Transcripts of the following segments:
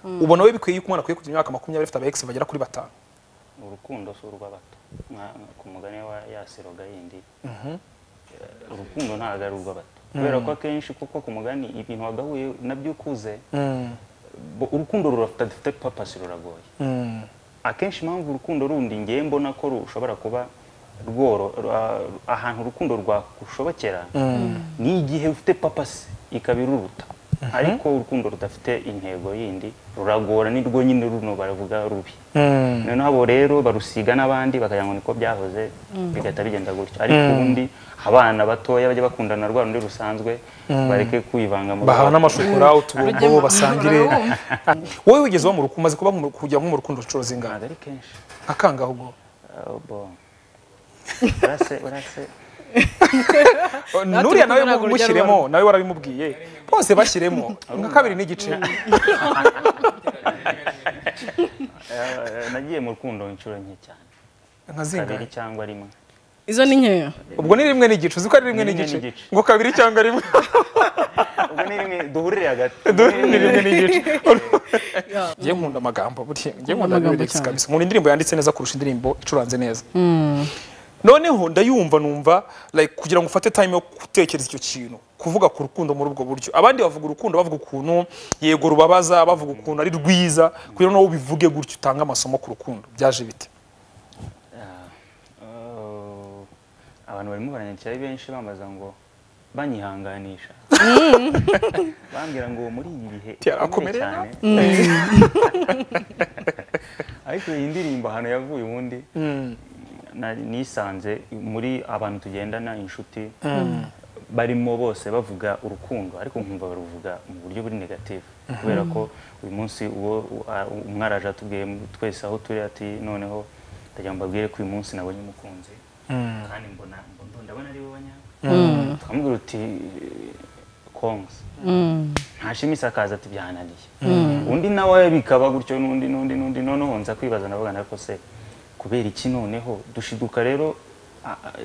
ubona we bikwiye ko umwana akwiye kugira imyaka makumyabiri afite abaegisi bagera kuri batanu urukundo si urw'abato Nka- ku mugani wa yasiroga yindi urukundo ntabwo ari urw'abato kubera ko akenshi kuko ku mugani ibintu wagahuye nabyo ukuze bo- urukundo rurafite dufite papasi ruragoye akenshi impamvu urukundo rundi ngewe mbona ko rushobora kuba rworo ra- ahantu urukundo rwakushobokera ni igihe ufite papasi ikaba iruruta ariko urukundo rudafite intego yindi ruragora ni rwo nyine runo baravuga rubi noneho abo rero barusiga n'abandi bakagira ngo niko byahoze bigahita bigenda gutyo ariko ubundi abana batoya bajya bakundana rwa rundi rusanzwe bareke kwivanga mu bahana rubanza. n'amashokora uturongo Rugema- basangire Urabumva? wowe wigeze uba mu rukundo umaze kuba mu ru- kujya nko mu rukundo inshuro zingana ntabwo ari kenshi nka kangahe ubwo Oh, bo. urase urase nuriya nawe urukundo ntabwo rujya mushyiremo nawe warabimubwiye bose bashyiremo nka kabiri n'igice Eh, nagiye mu rukundo inshuro nke cyane nka kabiri zingahe cyangwa rimwe izo ni nkeya ubwo ni rimwe n'igice uzi ko ari rimwe Ni rimwe n'igice n'igice. ngo kabiri cyangwa rimwe ubwo ni rimwe duhurire hagati ni rimwe n'igice njye nkunda amagambo burya njye nkunda amagambo lyrics cyane. kabisa nkunda indirimbo yanditse neza kurusha indirimbo icuranze neza noneho ndayumva numva like kugira ngo ufate time yo gutekereza icyo kintu kuvuga ku rukundo muri ubwo buryo abandi bavuga urukundo bavuga ukuntu yego rubabaza bavuga ukuntu ari rwiza kugira ngo nawe ubivuge gutyo utange amasomo ku rukundo byaje bite Ah, oh, abantu barimo baranyakira ari benshi bambaza ngo banyihanganisha bambwira ngo muri iyi bihe Byarakomereye bikomeye cyane ariko iyi ndirimbo ahantu yavuye ubundi nari- nisanze muri abantu tugendana inshuti barimo bose bavuga urukundo ariko nkumva baruvuga mu buryo buri negative kubera ko uyu munsi uwo u- a- u- umwe araje atubwiye mu- twese aho turi ati noneho ndagira ngo mbabwire ko uyu munsi nabonye umukunzi kandi mbona mbona- ndabona ari wowe nyawe tukamubwira uti kongs ntashima isakaza ati byananiye undi nawe bikaba gutyo n'undi n'undi n'undi noneho nza kwibaza navuga ariko se kubera iki noneho dushiduka rero a- a-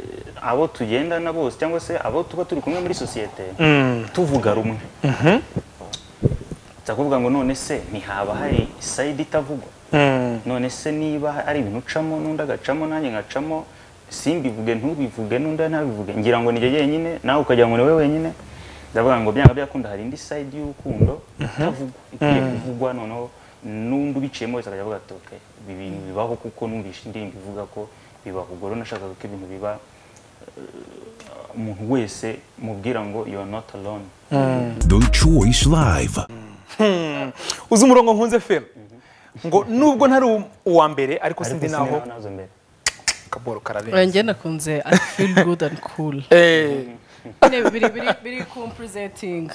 abo tugendana bose cyangwa se abo tuba turi kumwe muri sosiyete tuvuga rumwe nza kuvuga ngo none se ntihaba hari sayidi itavugwa none se niba ari ibintu ucamo n'undi agacamo nanjye ngacamo simbivuge ntubivuge n'undi ntabivuge ngira ngo nijye jyenyine nawe ukagira ngo ni wowe wenyine ndavuga ngo byanga byakunda hari indi side y'urukundo itavugwa ikwiye kuvugwa noneho n'undi ubiciyemo wese akajya avuga ati ok ibi bintu bibaho kuko numvise indirimbo ivuga ko bibaho ubwo rero nashakaga ko ibintu biba eh, umuntu wese mubwira ngo you are not alone Deutsche Voice Live. uzi umurongo nkunze fera ngo nubwo ntari uw- uwa mbere ariko sindi naho nazo mbere akaboro kararenze urangenda nakunze i feel good and cool Eh. Nyine biri biri biri kumpurezentinga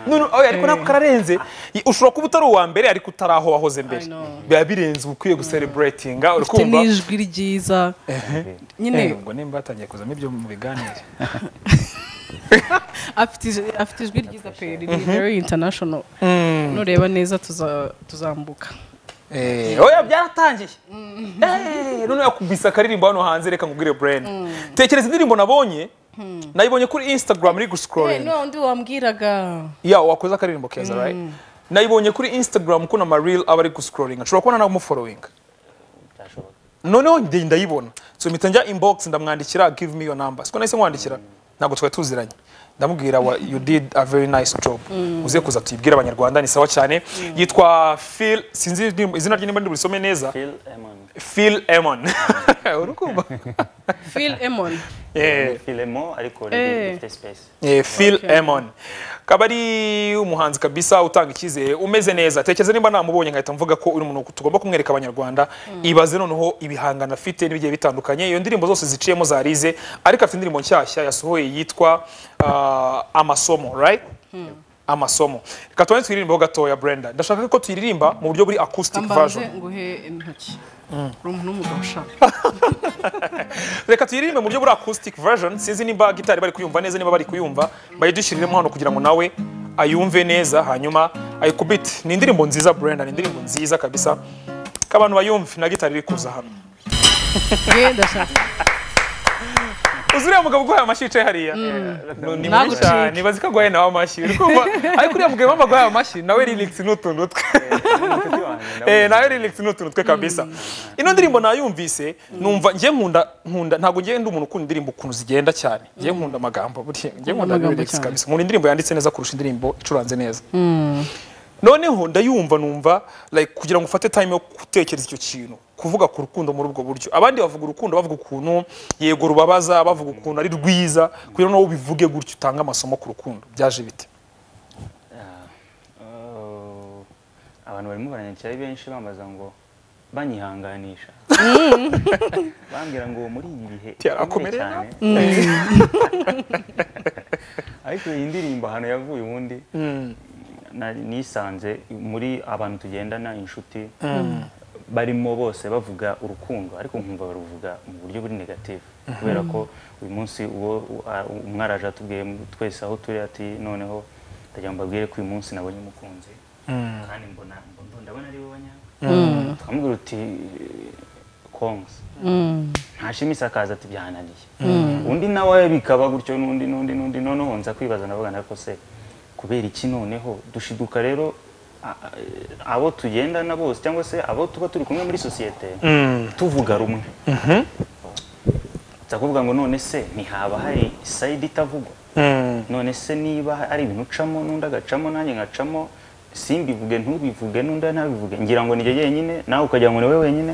No, no, oya, ariko nako kararenze I- ushobora kuba utari uwa mbere ariko utari aho wahoze mbere I know. biba birenze uba ukwiye gusereburatinga uri ufite kumva n'ijwi ryiza nyine Eh, ubwo nimba batangiye kuzamo ibyo mu biganiro afite ij- afite ijwi ryiza pe ni very international nureba neza tuza- tuzambuka Eh, oya byaratangiye Eh, none yakubise akaririmbo hano hanze reka nkubwire brain tekereza indirimbo nabonye nayibonye kuri instagram iri Eh, guscrolling n'undi wambwiraga ya wakoze akaririmbo keza right nayibonye kuri instagram kuko ama reel aba ari guscrolling nshobora kubona namufollowing byashoboka noneho njye ndayibona so mpita njya inbox ndamwandikira give me your number siko nahise nkwandikira ntabwo twari tuziranye ndamubwira wa you did a very nice job uze kuza tuyibwire abanyarwanda ni sawa cyane yitwa phil sinzi ni- izina rye nimba ndiburisome neza Phil Eman phil emon urukumva phil emon Eh. Phil Emo ariko Eh. rifite space Eh, Phil Emon akaba ari umuhanzi kabisa utanga icyizere umeze neza tekereza nimba namubonye nkahita mvuga ko uri umuntu tugomba kumwereka abanyarwanda ibaze noneho ibihangano afite n'ibigiye bitandukanye iyo ndirimbo zose ziciyemo zarize ariko afite indirimbo nshyashya yasohoye yitwa ah, amasomo right amasomo reka tubanze twiririmbeho gatoya brenda ndashaka ko tuyiririmba mu buryo buri acoustic ambanze version nguhe intoki uri umuntu w'umugabo ushaka reka tuyiririmbe mu buryo buri acoustic version sinzi nimba gitari bari kuyumva neza niba bari kuyumva bayidushyiriremo hano kugira ngo nawe ayumve neza hanyuma ayikubite ni indirimbo nziza brenda ni indirimbo nziza kabisa ko abantu bayumve na gitari iri kuza hano ye ndashaka uzi uriya mugabo uguhaye amashyi yicaye hariya ni mubi Nagucike. cyane nibazi ko aguhaye nawe amashyi uri kumva ariko uriya mugabo wambaye aguhaye amashyi nawe relax ni utuntu twe Inshuti wanjye, nawe Eh, nawe relax ni utuntu twe kabisa ino ndirimbo nayumvise numva njye nkunda nkunda ntabwo njye ndi umuntu ukunda indirimbo ukuntu zigenda cyane njye nkunda amagambo burya njye nkunda amagambo relax cyane. kabisa nkunda indirimbo yanditse neza kurusha indirimbo icuranze neza noneho ndayumva numva like kugira ngo ufate time yo gutekereza icyo kintu kuvuga ku rukundo muri ubwo buryo abandi bavuga urukundo bavuga ukuntu yego rubabaza bavuga ukuntu ari rwiza kugira ngo ubivuge gutyo utange amasomo ku rukundo byaje bite Uh, abantu barimo baranyakira ari benshi bambaza ngo banyihanganisha bambwira ngo muri iyi bihe bikomeye Yarakomereye cyane ariko iyi ndirimbo ahantu yavuye ubundi nari nisanze muri abantu tugendana inshuti barimo bose bavuga urukundo ariko nkumva baruvuga mu buryo buri negative kubera ko uyu munsi uwo u- a- umwe araje atubwiye twese aho turi ati noneho ndagira ngo mbabwire ko uyu munsi nabonye umukunzi kandi mbona mbona- ndabona ari wowe nyabwo tukamubwira uti kongs ntashima isakaza ati byananiye undi nawe bikaba gutyo n'undi n'undi n'undi noneho nza kwibaza navuga nako se kubera iki noneho dushiduka rero a- a- abo tugendana bose cyangwa se abo tuba turi kumwe muri sosiyete tuvuga rumwe nza kuvuga ngo none se ntihaba hari sayidi itavugwa none se niba ari ibintu ucamo n'undi agacamo nanjye ngacamo simbivuge ntubivuge n'undi ntabivuge ngira ngo nijye jyenyine nawe ukagira ngo ni wowe wenyine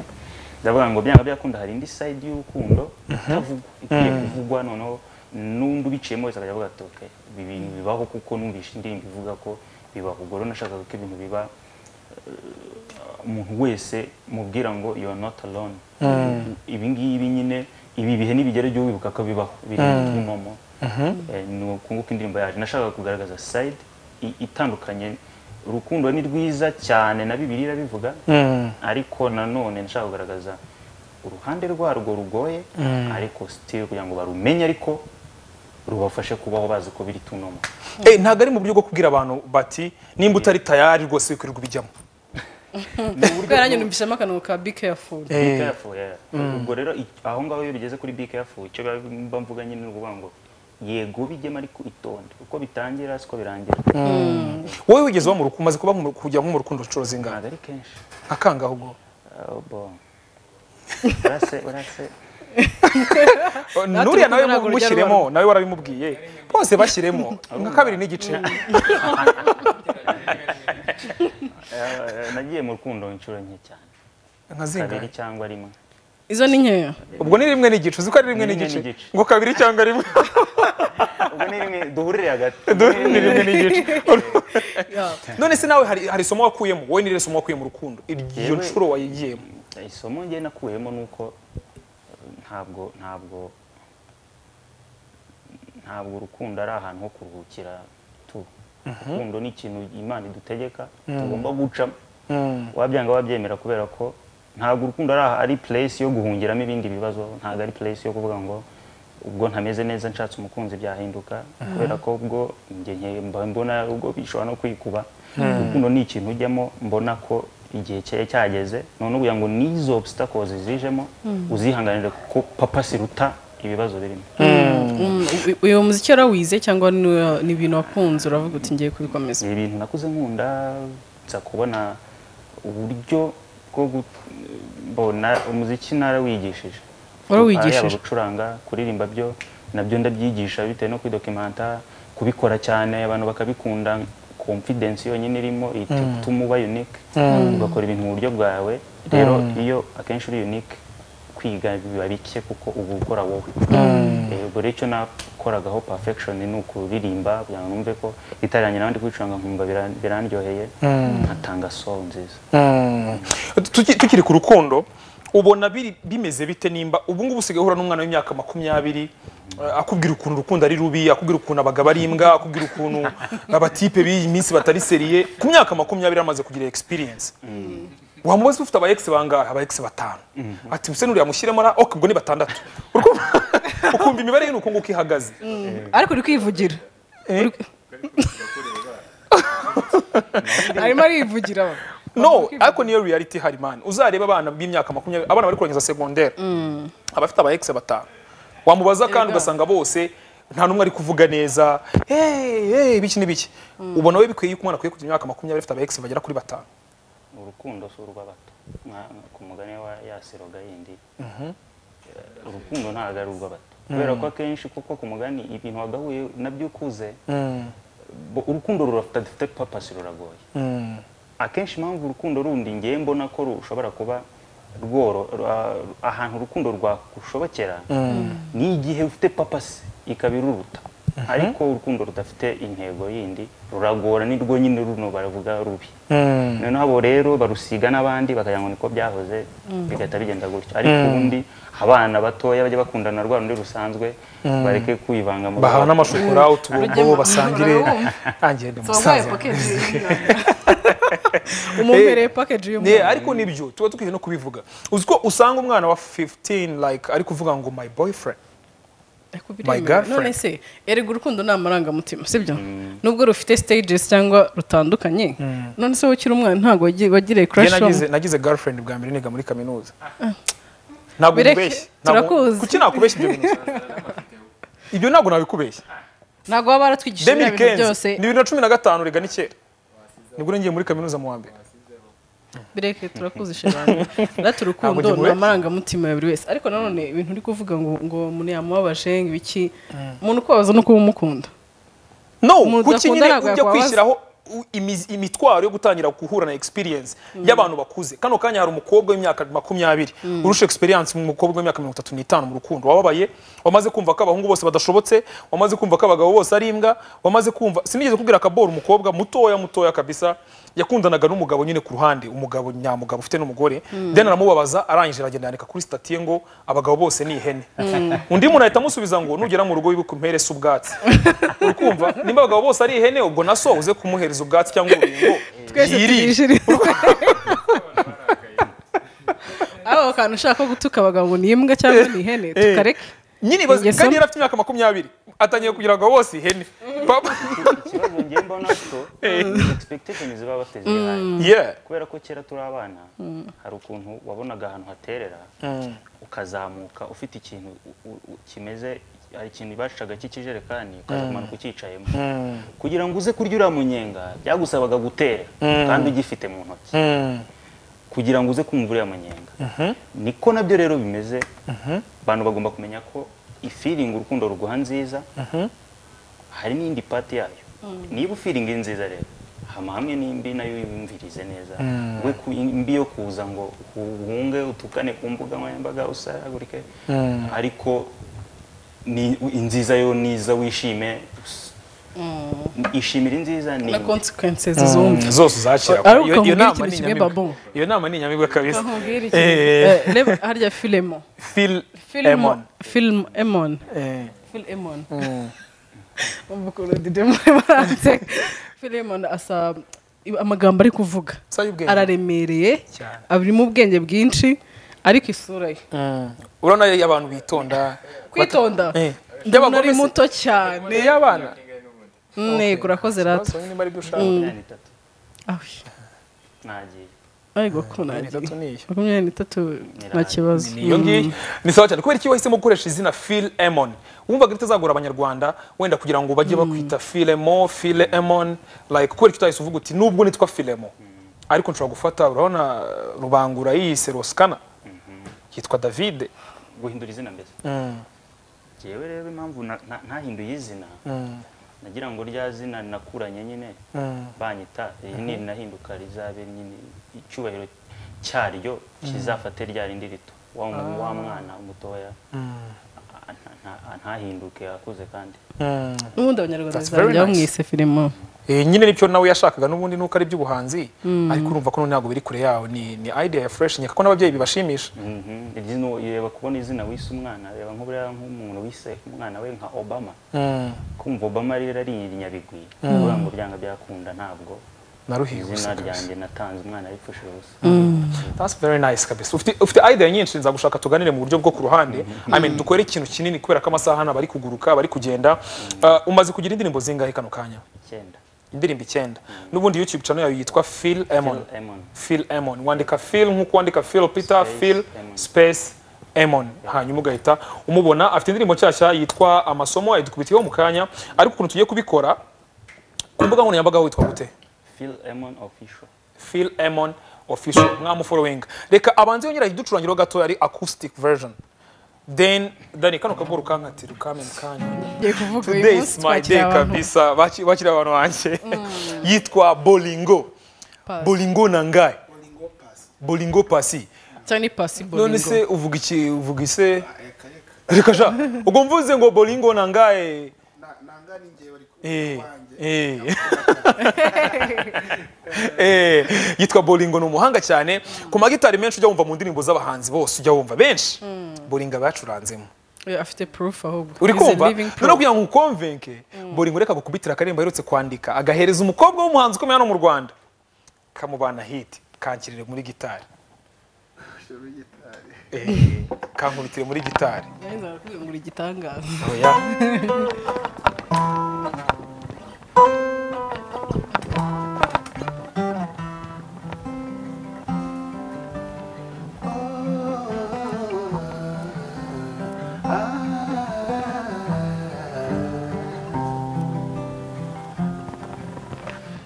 ndavuga ngo byanga byakunda hari indi side y'urukundo itavugwa ikwiye kuvugwa noneho n'undi ubiciyemo wese akajya avuga ati "Okay, ibi bintu bibaho kuko numvise indirimbo ivuga ko bibaho ubwo rero nashakaga ko ibintu biba eh, umuntu wese mubwira ngo you are not alone ibi ngibi nyine ibi bihe nibigera jya wibuka ko bibaho biri mu momo ni ukunguka indirimbo yaje nashakaga kugaragaza side i- itandukanye urukundo ni rwiza cyane na bibiliya irabivuga ariko nanone nashaka kugaragaza uruhande rwarwo rugoye ariko still kugira ngo barumenye ariko rubafashe kubaho bazi ko biri tunomo Eh, ntabwo ari mu buryo bwo kubwira abantu bati nimba utari tayari rwose wikwiriye kubijyamo kubera nanjye numvishemo akantu ka be careful Be careful, yeah. ubwo rero i- aho ngaho iyo bigeze kuri be careful icyo biba- mba mvuga nyine ni ukuvuga ngo yego bijyemo ariko itonde uko bitangira siko birangira wowe wigeze uba mu rukundo umaze kuba mu rukundo kujya mu rukundo inshuro zingana ntabwo ari kenshi akangaho ubwo Oh, bon. urase urase nuriya nawe ntabwo rujya mushyiremo nawe warabimubwiye bose bashyiremo nka kabiri n'igice Eh, nagiye mu rukundo inshuro nke cyane nka kabiri zingana cyangwa rimwe izo ni nkeya ubwo ni rimwe n'igice uzi ko ari rimwe Ni rimwe n'igice n'igice. ngo kabiri cyangwa rimwe ubwo ni rimwe duhurire hagati ni rimwe n'igice Yeah. none se nawe hari hari isomo wakuyemo wowe nire somo wakuye mu rukundo iyo Yewe- nshuro wayigiyemo isomo njye nakuyemo ni uko eh, ntabwo ntabwo ntabwo urukundo ari ahantu ho kuruhukira tu urukundo ni ikintu imana idutegeka tugomba gucamo wabyanga wabyemera kubera ko ntabwo urukundo ari aha- ari place yo guhungiramo ibindi bibazo ntabwo ari place yo kuvuga ngo ubwo ntameze neza nshatse umukunzi byahinduka kubera ko ubwo njye nke- mba mbona ubwo bishobora no kwikuba urukundo ni ikintu ujyamo mbona ko igihe cye cyageze none ugira ngo n'izo obstacles zijemo uzihanganire kuko papa siruta ibibazo birimo Mm, u- uyu muziki warawize cyangwa ni- ni ibintu wakunze uravuga uti ngiye kubikomeza ni ibintu nakuze nkunda nza kubona uburyo bwo kubona umuziki narawigishije Warawigishije? Yaba gucuranga kuririmba byo nabyo ndabyigisha bitewe no kwidokimanta kubikora cyane abantu bakabikunda confidence yonyine irimo ihita ituma uba unique ugakora ibintu mu buryo bwawe rero iyo akenshi uri unique kwiga biba bike kuko uba ukora wowe Eh, ubwo rero icyo nakoragaho perfection ni ukuririmba kugira ngo numve ko itarangira abandi kwicuranga nkumva biran- birandyoheye nkatanga soul nziza Tuki- tukiri ku rukundo ubona biri- bimeze bite nimba ubu ngubu usigaye uhura n'umwana w'imyaka makumyabiri eh, akubwira ukuntu urukundo ari rubi akubwira ukuntu abagabo ari imbwa akubwira ukuntu abatipe b'iyi minsi batari seriye ku myaka makumyabiri amaze kugira experience wamubaza ufite aba ex bangahe aba ex batanu ati use nuriya mushyiremo na ok ubwo ni batandatu Urukumva- ukumva imibare ye ni uko nguko ihagaze ariko uri kwivugira Uri- arimo arivugira we. no ariko niyo reality hari man uzareba abana b'imyaka makumyabiri abana bari kurangiza segondere abafite aba ex batanu wamubaza kandi Erega. ugasanga bose nta n'umwe ari kuvuga neza hey, hey, biki n'ibiki ubona we bikwiye ko umwana akwiye kugira imyaka makumyabiri afite aba bagera kuri batanu urukundo si urw'abato Nka- nka ku mugani wa yasiroga yindi Eh, urukundo ntabwo ari urw'abato kubera ko akenshi kuko ku mugani ibintu wagahuye nabyo ukuze bo- urukundo rurafite papasi ruragoye akenshi impamvu urukundo rundi ngewe mbona ko rushobora kuba rworo ra- ahantu urukundo rwakushobokera ni igihe ufite papasi ikaba iruruta ariko urukundo rudafite intego yindi ruragora nirwo nyine runo baravuga rubi noneho abo rero barusiga n'abandi bakagira ngo niko byahoze bigahita bigenda gutyo ariko ubundi abana batoya bajya bakundana na rwa rundi rusanzwe bareke kwivanga mu bahana rugo. amashokora utubugo Urugero- basangire urabumva? nanjye ndi wabaye umusaza pakeji umumpereye pakeji Ne, y'umuntu ariko nibyo tuba dukwiye no kubivuga uzi ko usanga umwana wa 15 like ari kuvuga ngo my boyfriend Ariko My biremewe. girlfriend. none se erega urukundo ni amarangamutima sibyo nubwo rufite stages cyangwa rutandukanye none se wowe ukiri umwana ntabwo wagi- wagiriye Njye crush nagize on nagize girlfriend bwa mbere niga muri kaminuza ntabwo Bireke, nkubeshye Ntabwo- turakuzi. kuki nakubeshya ibyo bintu ibyo ntabwo nabikubeshye ntabwo baba baratwigishije biriya bintu 2015 byose ni bibiri na cumi na gatanu rega ni kera nibwo nagiye muri kaminuza mu wa mbere bireke turakuzi shebana ndati urukundo Ntabwo ni ngiye- amarangamutima ya buri wese ariko nanone ibintu uri kuvuga ngo ngo umuntu yamubabaje ngo ibiki umuntu ukubabaza no kuba umukunda no Umuntu kuki udakunda nyine ujya ntabwo yakwabaza. kwishyiraho u- imiz- imitwaro yo gutangira guhura na experience y'abantu bakuze kano kanya hari umukobwa w'imyaka makumyabiri urusha experience mu mukobwa w'imyaka mirongo itatu n'itanu mu rukundo wababaye wamaze kumva ko abahungu bose badashobotse wamaze kumva ko abagabo bose ari imbwa wamaze kumva sinigeze kubwira akaboro umukobwa mutoya mutoya kabisa yakundanaga n'umugabo nyine ku ruhande umugabo nyamugabo ufite n'umugore then aramubabaza arangije aragenda yandika kuri stati ye ngo abagabo bose ni ihene undi muntu ahita amusubiza ngo nugera mu rugo wibuke umpere se ubwatsi uri kumva nimba abagabo bose ari ihene ubwo na so uze kumuhereza ubwatsi cyangwa urubingo twese yirire tubishirize aho kantu ushaka ko gutuka abagabo ngo ni imbwa cyangwa ni ihene tukareke nyine ibaze Ingeso kandi mbi. yari afite imyaka makumyabiri atangiye kugira abagabo bose ihene Papa. ikibazo njye mbona ko expectation ziba bateze high. Yeah. kubera ko kera turi abana hari ukuntu wabonaga ahantu haterera ukazamuka ufite ikintu u- u- u- kimeze hari ikintu bacaga cy'ikijerekani ukaza kumanuka ucyicayemo kugira ngo uze kurya uriya munyenga byagusabaga gutera kandi ugifite mu ntoki kugira ngo uze kumva uriya munyenga niko nabyo rero bimeze abantu bagomba kumenya ko ifiringi urukundo ruguha nziza hari n'indi pati yayo niba ufiringi nziza rero hama hamwe n'imbi nayo yumvirize neza we ku imbi yo kuza ngo uhunge utukane ku mbuga nkoranyambaga usaragurike ariko ni inziza yo niza wishime ishimira inziza ni na consequences zumva zose uzakira Ariko Iyo- iyo nkubwire nama ni ikintu kimwe, inyamibwa. Babu. iyo nama ni inyamibwa kabisa Nkubwire ikintu. Eh, Eh, reba harya filemo Phil Emon. filimo filimo emon Eh, Phil Emon. Umva ukuntu Dede Muremanse. Phil Emon asa amagambo ari kuvuga. Si ay'ubwenge. Araremereye, Cyane. arimo ubwenge bwinshi, ariko isura ye. mm. urabona iyo abantu bitonda Kwitonda. Eh. Ndabona ari By'abagome se? muto cyane. ni iy'abana Ntego urakoze rata. Ikibazo nyine niba ari byo ushaka makumyabiri n'itatu nagiye Ariko ko nagiye. Makumyabiri n'itatu n'iyi. Makumyabiri n'itatu nta kibazo. Ni iyo ngiyi ni sawa cyane kubera iki wahisemo gukoresha izina Phil Emon wumvaga bitazagora abanyarwanda wenda kugira ngo bajye bakwita Philemo Phil Emon like kubera kitahise uvuga uti nubwo nitwa Philemo ariko nshobora gufata urabona rubangura yise Roskana yitwa David guhindura izina mbese Njyewe rero impamvu na- na- ntahinduye izina nagira ngo rya zina nakuranye nyine banyita iyi ni nahinduka rizabe nyine icyubahiro cyaryo kizafate rya rindi rito wa mu- wa mwana mutoya a- nta- nta- ntahinduke akuze kandi N'ubundi abanyarwanda That's very bizajya nice. bamwise Filemo. Eh, nyine nicyo nawe yashakaga n'ubundi nuko ari iby'ubuhanzi ariko urumva ko ntabwo biri kure yawe ni ni idea ya fresh nyaka ko n'ababyeyi bibashimisha Mhm. Izina- reba kubona izina wise umwana reba nk'uburiya nk'umuntu wise umwana we nka obama kumva obama rero ari inyabigwi kuvuga ngo byanga byakunda ntabwo naruhiwe izina gusa kabisa. ryanjye natanze umwana yipfushije ubusa That's very nice kabisa. Ufite ufite idea nyinshi nzagushaka tuganire mu buryo bwo ku ruhande. I mean dukore ikintu kinini kubera ko amasaha hano bari kuguruka, bari kugenda. Uh, umaze kugira indirimbo zingahe kano kanya? icyenda Indirimbo icyenda. N'ubundi YouTube channel yawe yitwa Phil Emon. Phil Emon. Phil Emon. Wandika Phil nk'uko wandika Phil Peter, Space Phil Emon. space Emon hanyuma ugahita umubona afite indirimbo nshyashya yitwa amasomo ayidukubitiyeho mu kanya ariko ukuntu tugiye kubikora ku mbuga nkoranyambaga witwa gute Phil Emon official. Phil Emon official mwamufollowing reka abanze yongera iducurangiro gato ari acoustic version then dani kano kaguru kankatira ukame mu kanya ngiye kuvuga uyu today munsi is my day twakira abantu kabisa Baki- bakiriye abantu banjye yitwa bolingo Pass. bolingo nangaye bolingo pasi cyangwa ni possible none ngo. se uvuga iki uvuga ise reka sha ubwo mvuze ngo bolingo nangaye Eh, eh. Eh, yitwa bolingo ni umuhanga cyane ku magitari menshi ujya wumva mu ndirimbo z'abahanzi bose ujya wumva benshi bolingo aba yacuranzemo Oya, afite proof ahubwo uri He's a kumva living noneho proof. kugira ngo ukomvenke bolingo reka gukubitira akarembo aherutse kwandika agahereza umukobwa w'umuhanzi ukomeye hano mu rwanda kamubana hiti kankirire muri gitari Eh, kankubitire muri gitari Yahise arakubwira ngo uri igitangaza oya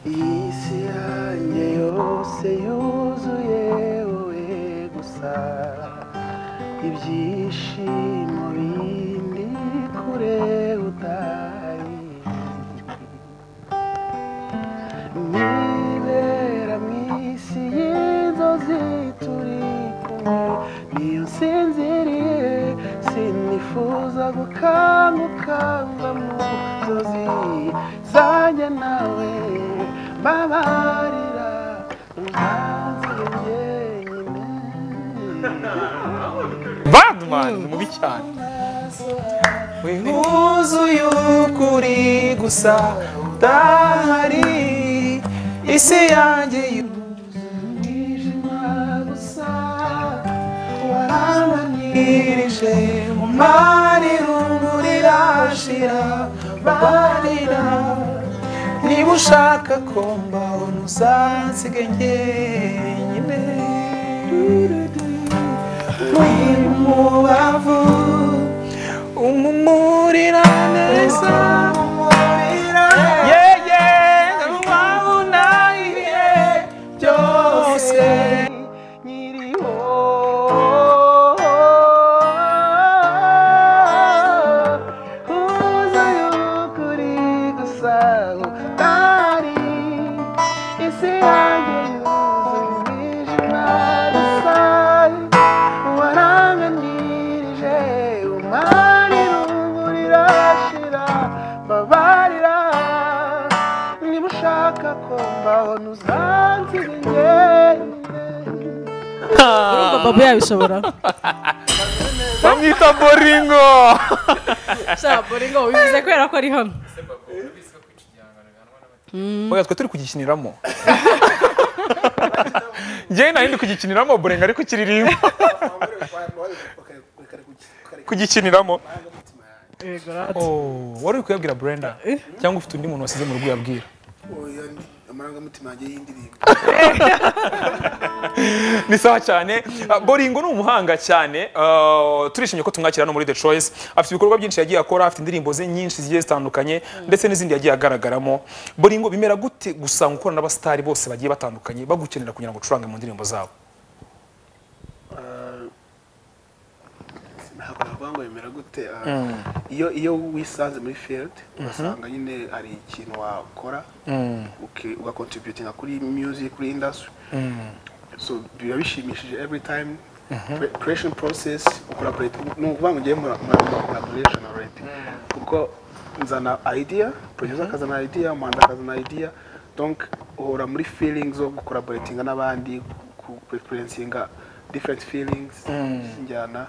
isi yanjye yose yuzuye wowe gusa ibyishimo bindi kure utari nibera mu isi y'inzozi turi kumwe niyo nsinziriye sinifuza gukanguka mva mu nzozi zanjye nawe babarira ubanziye njyenyine badman ni mubi cyane wuzuye ukuri gusa udahari isi yanjye umwijima gusa warambanirije mu mari rumuri irashira barira niba ushaka ko mbabona uzansiga njyenyine muri mu bavu umumurira neza umumurira yeye wabona ibihe byose nyiriho uzayo kuri gusa utari isi yanjye yuzuye umwijima rusange waranganirije umani rumuri rashira babarira niba ushaka ko mbabona uzansigaye urumva babo yabishobora bamwita bolingo sha bolingo bivuze kubera ko ari hano oya twe turi kugikiniramo njyewe nta yindi kugikiniramo bolingo ariko ukiririmba kugikiniramo yego rad Oh, wari uri kuyabwira brenda cyangwa ufite undi muntu wasize mu rugo yabwira amarangamutima yanjye y'indirimbo ni sawa cyane Ah, bolingo ni umuhanga cyane Ah, turishimye ko tumwakira hano muri the choice afite ibikorwa byinshi yagiye akora afite indirimbo ze nyinshi zigiye zitandukanye ndetse n'izindi yagiye agaragaramo bolingo bimera gute gusanga ukorana n'abasitari bose bagiye batandukanye bagukenera kugira ngo ucurange mu ndirimbo zabo ntabwo navuga ngo bimera gute ah, iyo iyo wisanze muri field ugasanga nyine hari ikintu wakora uki- ugakontributinga kuri music kuri industry so biba bishimishije every time Pre- creation process collaborate ni ukuvuga ngo ngiye muri collaboration already kuko nzana idea producer akazana idea umuhanzi akazana idea donc uhora muri feelings zo gucollaboratinga n'abandi ku- ku experiencinga different feelings njyana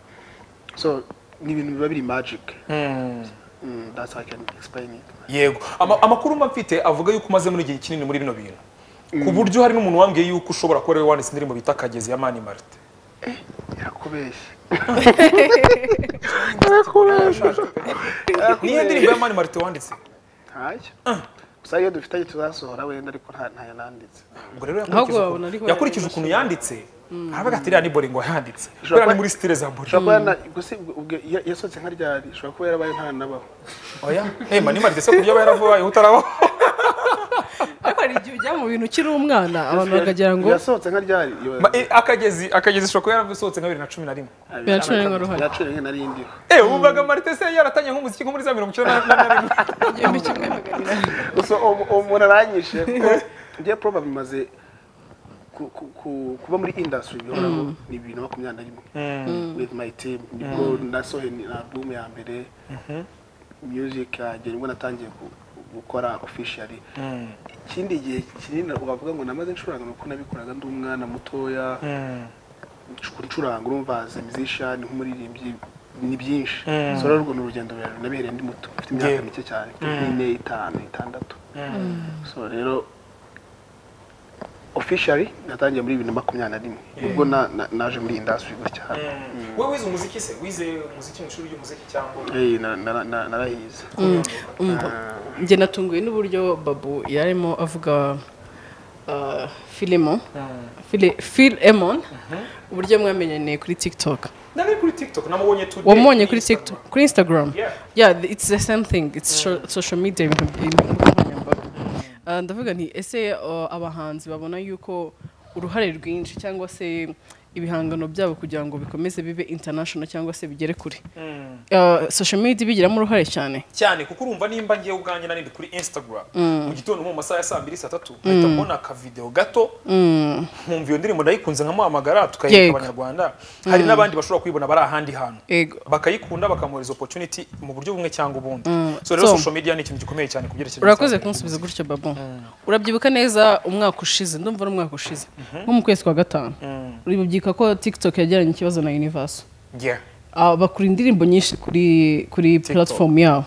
So, ni ibintu biba biri magic. Mm, that's how I can explain it. yego Ama- amakuru mba mfite avuga yuko umaze muri igihe kinini muri bino bintu ku buryo hari n'umuntu wambwiye yuko ushobora kuba ari wowe wanditse indirimbo bita kagezi ya mani marite Irakubeshya. niyo ndirimbo ya mani marite wanditse Ntacyo. Gusa iyo dufitanye tuzasohora wenda ariko nta ntayo nanditse. ubwo rero Ahubwo yakurikije wabona ariho ukuntu- yakurikije yari ukuntu yanditse aravuga ati iriya ni bore ngo yanditse Ushobora kubera ni kuba- muri stile za bore ushobora kuba yana- ubwo se ubwo- ubwo ya- yasohotse nka ryari ushobora kuba yarabaye ntanabaho oya emba nimba ndetse ku buryo aba yaravuye utarabaho ariko hari igihe ujya mu bintu ukiri umwana abantu bakagira ngo yasohotse nka ryari Ma- eh, akagezi akagezi ushobora kuba yarasohotse nka bibiri na cumi na rimwe Biracura rimwe uruhare. biracura rimwe nari ndiho Eh, wumvaga marite se yaratangiye nk'umuziki nko muri za mirongo icyenda na- na na rimwe igihumbi kimwe magana inani gusa uwo uwo muntu aranyishe kuko njye proba bimaze ku- ku- ku- kuba muri industry bihoraho ni bibiri na makumyabiri na rimwe with my team nibwo nasohoye na album ya mbere music yanjye nibwo natangiye ku- gukora officially ikindi gihe kinini wavuga ngo namaze ncuranga ni uko nabikoraga ndi umwana mutoya ncu- ncuranga urumva as a musician nk'umuririmbyi ni byinshi so rero urwo ni urugendo rurerure nabihereye ndi muto mfite imyaka Yeah. mike cyane nk'ine itanu itandatu so rero officially natangiye muri bibiri na makumyabiri na rimwe ubwo na- na- naje muri industry gutya wowe wize umuziki se wize umuziki mu ishuri ry'umuziki cyangwa Eh, na- na- na- narayize njye natunguwe n'uburyo babu yarimo avuga ah, filimo Fili- filemon uburyo mwamenyaniye kuri tiktok nari kuri tiktok namubonye today wamubonye kuri tiktok kuri instagram Yeah. yeah th- it's the same thing it's sho- social media ibintu ibintu nkoranyambaga. Ah, ndavuga nti ese ah, abahanzi babona yuko uruhare rwinshi cyangwa se ibihangano byabo kugira ngo bikomeze bibe international cyangwa se bigere kure Ah, social media ibigiramo uruhare cyane cyane kuko urumva nimba ngiye ubwanjye nari ndi kuri instagram mu gitondo nko mu masaha ya saa mbiri saa tatu mpita mbona akavideo gato nkumva iyo ndirimbo ndayikunze nkamuhamagara tukayereka Yego. abanyarwanda hari n'abandi bashobora kuyibona bari ahandi hantu Yego. bakayikunda bakamuhereza opportunity mu buryo bumwe cyangwa ubundi so So- rero social media ni ikintu gikomeye cyane ku byerekezo urakoze bitandukanye. kunsubiza gutyo babo urabyibuka neza umwaka ushize ndumva ari umwaka ushize nko mu kwezi kwa gatanu uribubyika ko tiktok yagiranye ikibazo na universe yeah. Ah, bakura indirimbo nyinshi kuri kuri platform yabo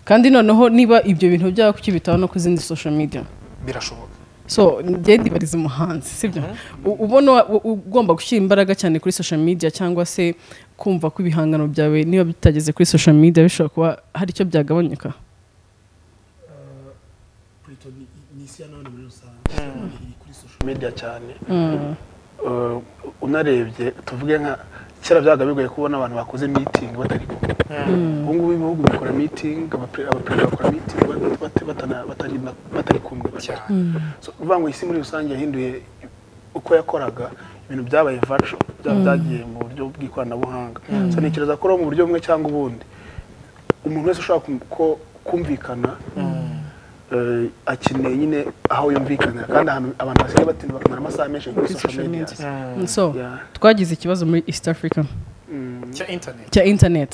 kandi noneho niba ibyo bintu byaba kuki bitaba no ku zindi social media birashoboka so njye ndibariza umuhanzi sibyo U- ubona wa- u- ugomba gushyira imbaraga cyane kuri social media cyangwa se kumva ko ibihangano byawe niba bitageze kuri social media bishobora kuba hari icyo byagabanyuka media cyane Eh, unarebye tuvuge nka kera byabaga bigoye kubona abantu bakoze meeting batari kumwe ubu ngubu ibihugu bikora meeting abapre- abaperezida bakora meeting bat- bat- batana- batari- batari kumwe batari. So, uvuga ngo isi muri rusange yahinduye uko yakoraga ibintu byabaye virtual byaba byagiye mu buryo bw'ikoranabuhanga so ntekereza ko rero mu buryo bumwe cyangwa ubundi umuntu wese ushobora kum- ko- kumvikana eh, akeneye nyine aho yumvikanira kandi ahantu abantu basigaye batinda bakamara amasaha menshi kuri social media so Yeah. twagize ikibazo muri east africa cya internet cya internet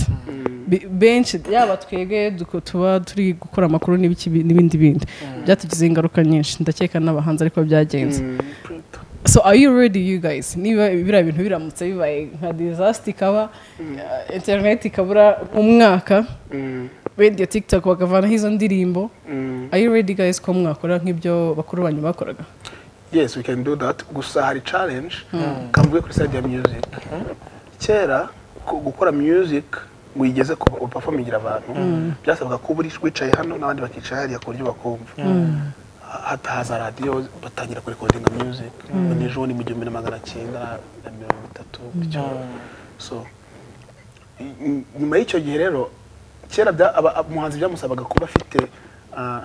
Bi- benshi yaba twebwe duko- tuba turi gukora amakuru n'ibiki- n'ibindi bindi byatugize ingaruka nyinshi ndakeka n'abahanzi ariko byagenze so are you ready you guys niba biriya bintu biramutse bibaye nka disaster ikaba uh, internet ikabura umwaka radio tiktok bakavanaho izo ndirimbo are you ready guys ko mwakora nk'ibyo bakuru banyu bakoraga yes we can do that gusa hari challenge kavuge kuri side ya music kera ku- gukora music ngo uyigeze ku upafomingira abantu byasabaga kuba uri- wicaye hano n'abandi bakicaye hariya ku buryo bakumva Ha- hatahaza radiyo batangira kurekodinga music ngo nijoro ni mu gihumbi na magana cyenda na mirongo itatu gutyo. so i- nyuma y'icyo gihe rero kera bya- aba- ab- umuhanzi byamusabaga kuba afite ah,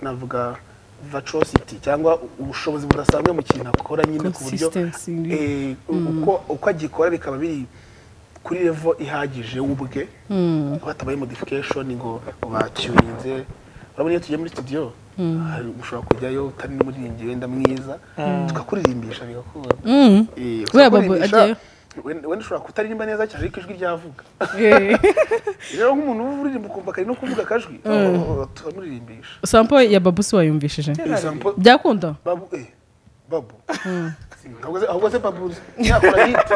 navuga virtuosity cyangwa ubushobozi budasanzwe mu kintu akora nyine ku buryo Consistency. eh, u- uko uko agikora bikaba biri kuri level ihagije ubwe hatabaye modification ngo bacyuninze urabona iyo tugiye muri studio hari- ushobora kujyayo utari n'umuririmbyi wenda mwiza tukakuririmbyisha bigakunda Eh, Buriya Babu kuririmbyisha, ajyayo. wenda wenda ushobora kutaririmba neza cyane ariko ijwi ryavuga Eh, rero nk'umuntu uririmba ukumva kari no kuvuga akajwi oh, turamuririmbisha sample ya babu si wayumvishije Example, byakunda babu eh babu ahubwo se- ahubwo se babu yakora hiti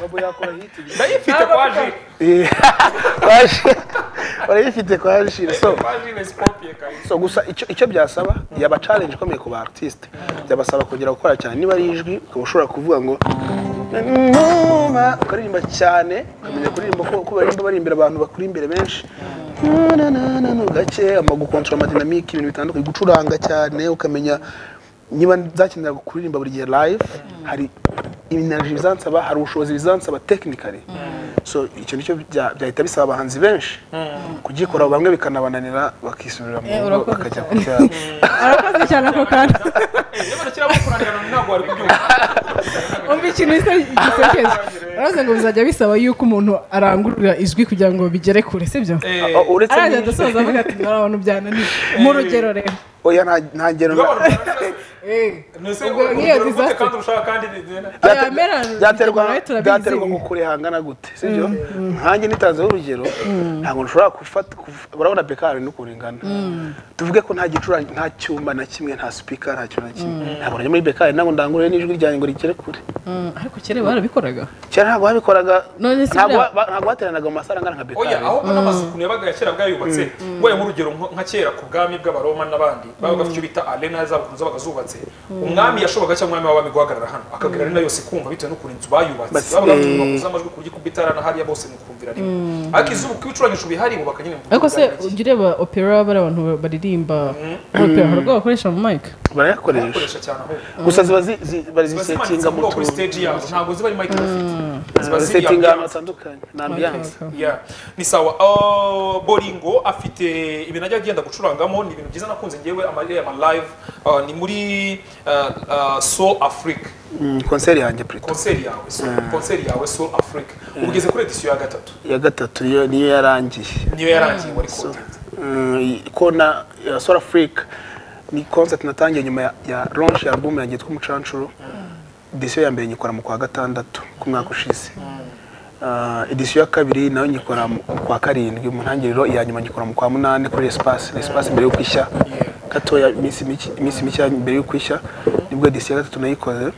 babu yakora hiti ndayifite kwa jire Eh, kwaje barayifite kwajire so kwa jire scorpion kayise so gusa icyo icyo byasaba yaba challenge ikomeye ku ba artiste byabasaba kongera gukora cyane niba ari ijwi ukaba ushobora kuvuga ngo "Numa", ukaririmba cyane ukamenya kuririmba ko uko baririmba bari imbere abantu bakuri imbere benshi Na, na, na, na, gake ama gukontorora amadinamike ibintu bitandukanye gucuranga cyane ukamenya niba zakenera kuririmba buri gihe live hari iminaniro bizansaba hari ubushobozi bizansaba technically so icyo nicyo bya- byahita bisaba abahanzi benshi kugikora bamwe bikanabananira bakisubirira mu Eh, rugo urakoze bakajya cyane. kubyara arakoze cyane ako kanya umva ikintu gisa- gisekeje aravuze ngo bizajya bisaba yuko umuntu arangurura ijwi kugira ngo bigere kure sibyo O- uretse araza n'iki- adasoza avuga ati hari abantu byananiye mu rugero rero oya nta- nta ngero na- ubwo nk'iyo disaster byate- byamerana, byaterwa nawe turabizi. byaterwa ngo kure hangana gute sibyo nkanjye nitanzeho urugero ntabwo nshobora gufata kuv- urabona bekari n'ukuntu ingana tuvuge ko nta gicurane nta cyumba na kimwe nta sipika nta kintu na kimwe ntabwo najya muri bekari ntabwo ndangurure n'ijwi ryanjye ngo rigere kure Mm, ariko kera barabikoraga kera ntabwo babikoraga None se ntabwo buriya- ba- ntabwo bateranaga mu masaha angana nka oya bekari aho mbona amazu ukuntu yabaga ya kera bwayubatse waye mu rugero nko- nka kera ku bwami bw'abaroma n'abandi babaga bafite icyo bita arena zabo ukuntu zabaga zubatse umwami yashoboraga cyangwa umwami w'abami guhagarara hano akabwira arena yose kumva bitewe n'ukuntu inzu bayubatse Basi- babaga eh. bakuze amajwi ku buryo kubitara na hariya bose mukumvira rimwe ariko izuba uko ibicurangisho bihari bubaka nyine mu buryo ariko se bwa nyaki. ujya ureba opera bari abantu baririmba opera hari ubwo bakoresha mu mayike barayakoresha bakoresha cyane ahubwo gusa ziba zi- zi- ziba barazisetinga zimanitse mu mu bwoko kuri tuntu stage yabo ntabwo ziba ari mike bafite ziba ziri barazisetinga ahantu ambiance. hatandukanye ni ambiyanse Yeah. ni sawa Uh, boringo afite ibintu ajya agenda gucurangamo ni ibintu byiza nakunze ngewe amarira ya live uh, ni muri uh, uh, soul africa konseri yanjye purito konseri yawe so, konseri yawe soul africa ubugeze kuri edisiyo ya gatatu iya gatatu niyo niyo yarangiye niyo yarangiye wari kontinze Mm, kona ya Soul Africa ni concert natangiye nyuma ya, ya launch ya album yanjye yitwa Umucancuro edition ya mbere nyikora mu kwa gatandatu ku mwaka ushize uh, edition ya kabiri nayo nyikora mu kwa karindwi mu ntangiriro iya nyuma nyikora mu kwa munani kuri Espace Espace mbere yo kwishya gatoya iminsi mike- iminsi mike mbere yo kwishya nibwo edition ya gatatu nayikoze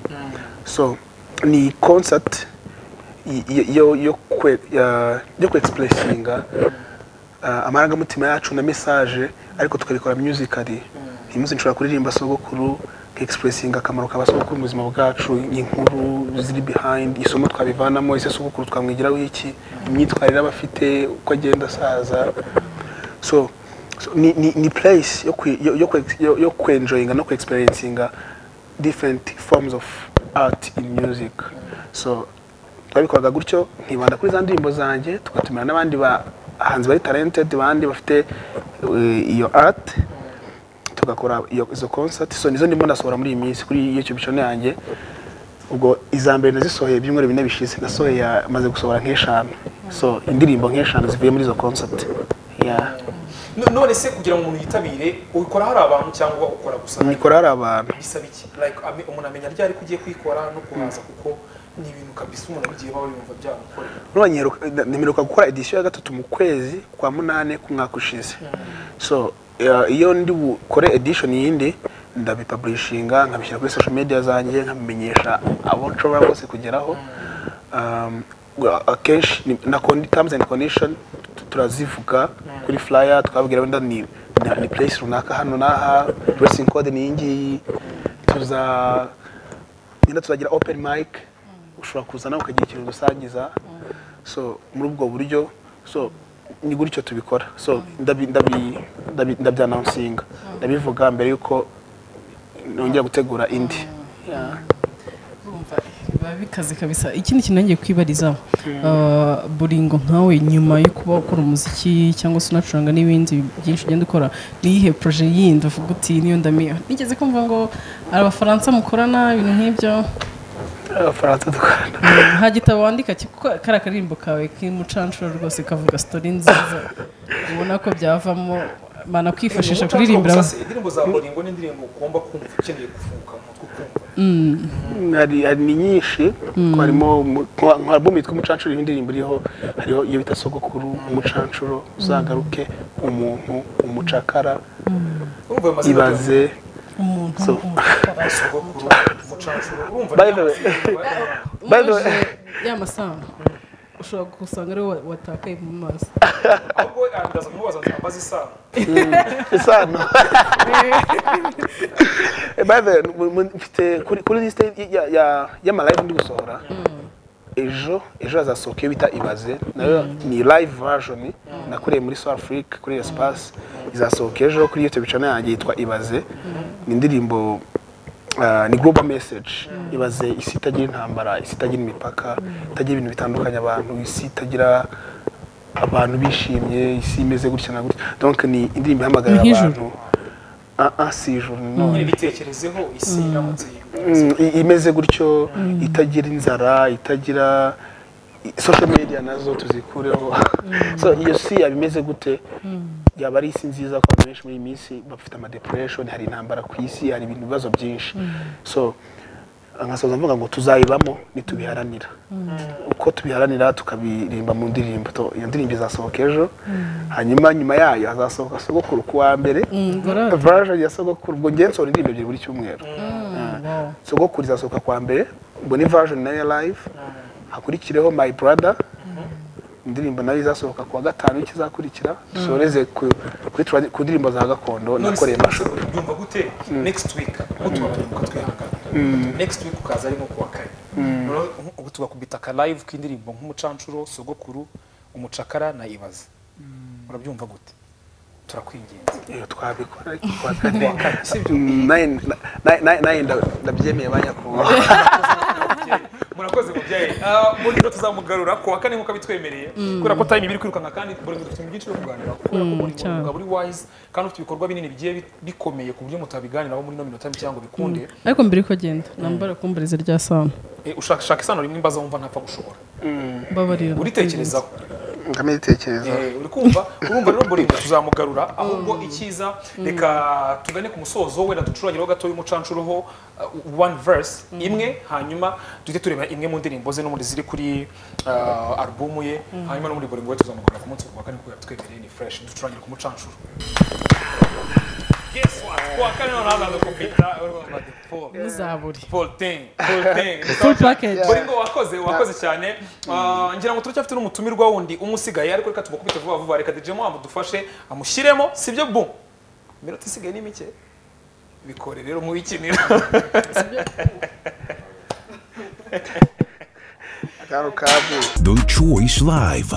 so ni concert i- i- yo yo kwe ya- yo kwexpressinga uh, amarangamutima yacu na message ariko tukabikora musically iyi munsi nshobora kuririmba sogokuru expressinga akamaro ka basogokuru mu buzima bwacu inkuru ziri behind isomo twabivanamo ese sogokuru twamwigiraho iki imyitwarire aba afite uko agenda asaza so, so ni, ni, ni place yo, kwi- yo, yo, kwe- yo, yo kwenjoyinga no kuexperiencinga different forms of art in music so twabikoraga gutyo nkibanda kuri za ndirimbo zanjye tugatumira n'abandi bahanzi bari talented bandi bafite eh, iyo art tugakora iyo- izo concert so nizo ndimo ndasohora muri iyi minsi kuri youtube channel yanjye ubwo iza mbere nazisohoye ibyumweru bine bishize nasohoye ya- maze gusohora nk'eshanu so indirimbo nk'eshanu zivuye muri izo concert yeah. No- none se kugira ngo umuntu yitabire ubikora hari abantu cyangwa ukora gusa mikoro hari abantu bisaba iki like ame- umuntu amenya ryari ko ugiye kuyikora no kuhaza kuko ni ibintu kabisa umuntu abigiye baba yumva byamukorera none ntimeruka gukora edition ya gatatu mu kwezi kwa munani k'umwaka ushize so eh, iyo ndi bukore edition yindi ndabipublishinga nkabishyira kuri social media zanjye nkabimenyesha abo nshobora bose kugeraho Um, wa- akenshi ni- na condi- terms and condition tu- turazivuga kuri flyer tukababwira wenda ni na- ni place runaka hano n'aha dressing code ni iyi ngiyi tuza nyine tuzagira open mic ushobora kuza nawe ukagira ikintu udusangiza so muri ubwo buryo so ni gutyo tubikora so ndabi- ndabi- ndabi- ndabyanansinga ndabivuga mbere y'uko nongera gutegura indi Yeah. biba bikaze kabisa ikindi kintu ngiye kwibariza ah, buringo nkawe nyuma yo kuba ukora umuziki cyangwa se unacuranga n'ibindi byinshi ugenda ukora niyihe proje yindi uvuga uti niyo ndamiye nigeze kumva ngo hari abafaransa mukorana ibintu nk'ibyo abafaransa dukorana nta gitabo wandika ki- kuko kariya karirimbo kawe k'imucanshuro rwose kavuga sitori nziza ubona ko byavamo mana kwifashisha kuririmbira Gusa se indirimbo za boringo ni indirimbo ugomba kumva ukeneye gufunguka mu mutwe ukumva hari hari ni nyinshi harimo umu- nka nka album yitwa umucancuro iyi ndirimbo iriho hariho iyo bita sogokuru umucancuro uzagaruke umuntu umucakara urumva ayo mazina ibaze umuntu So. byose, sogokuru umucancuro urumva By the way- By the way- umuje y'amasano ushobora gusanga ariwe wa- watakaye mu maso ahubwo ndaza kumubaza nti ambaza isano isano Eh, by the way, mu- mu- mfite kuri kuri lisite ya- ya- y'amalive ndi gusohora ejo ejo hazasohoka iyo bita ibaze nayo ni live version nakoreye muri south africa kuri espace izasohoka ejo kuri youtube channel yanjye yitwa ibaze ni indirimbo ah, ni global message ibaze isi itagira intambara isi itagira imipaka itagira ibintu bitandukanye abantu isi itagira abantu bishimye isi imeze gutya na gutya donc ni indirimbo ihamagarira Ni nk'ijuru. abantu Ah, ah, si ijuru ni none ibitekerezeho isi iramutse Mm, i- imeze gutyo itagira inzara itagira i- social media nazo tuzikureho so iyo si yaba imeze gute yaba ari isi nziza ko abantu benshi muri iyi minsi bafite amadepression hari intambara ku isi hari ibintu bibazo byinshi so nkasoza mvuga ngo tuzayibamo nitubiharanira uko tubiharanira tukabirimba mu ndirimbo to- iyo ndirimbo izasohoka ejo hanyuma nyuma yayo hazasohoka sogokuru ku wa mbere ngorane. version ya sogokuru ubwo njye nsohora indirimbo ebyiri buri cyumweru sogokuru izasohoka kwa mbere ubwo ni version nayo ya live hakurikireho my brother indirimbo nayo izasohoka ku wa gatanu ikizakurikira dusoreze ku kuri tradi- ku ndirimbo za gakondo nakoreye amashusho byumva gute next week mutuba abanyamwuga twihangana next week ukaza ari nko kuwa kane Noneho nk- ubu tugakubita aka live k'indirimbo nk'umucancuro sogokuru umucakara na ibaze urabyumva gute turakwinginze iyo twabikora ariko ku wa kane Mm, naye- na- naye- naye- naye nda- ndabyemeye ba nyakubahwa murakoze mubyeyi Ah, muri rero tuzamugarura ku wa kane nk'uko abitwemereye kubera ko time iba iri kwirukanka kandi buri muntu dufite ibintu byinshi byo kuganiraho kubera ko buri cyane. muntu buri wise kandi ufite ibikorwa binini bigiye bi- bikomeye ku buryo mutabiganiraho muri ino minota mike ngo bikunde ariko mbere yuko agenda nambara kumbariza rya sano Eh, ushaka shaka isano rimwe imbaza wumva ntapfa gushobora mbabarira uritekerezaho nkamitekereza Eh, uri kumva urumva rero burinda tuzamugarura ahubwo icyiza reka tugane ku musozo wenda ducurangireho gato y'umucancuruho uh, one verse imwe hanyuma duhite tureba imwe mu ndirimbo ze no muri ziri kuri uh, alubumu ye hanyuma no muri buri ngoye tuzamugarura ku munsi wa kane kubera twemereye ni fresh ducurangire ku mucancuro Guess what? Ku wa kane noneho hazaza kompiyuta, urumva bati, Paul. muzaburi Paul Ting, Paul Ting. Full package. Buri ngo wakoze, wakoze cyane. Ah, Ngira ngo turacyafite n'umutumirwa wundi umusigaye ariko reka tubakubite vuba vuba reka DJ Mo amudufashe amushyiremo sibyo bum. Iminota isigaye ni mike. Bikore rero mubikinira. kano kabu The Choice Live.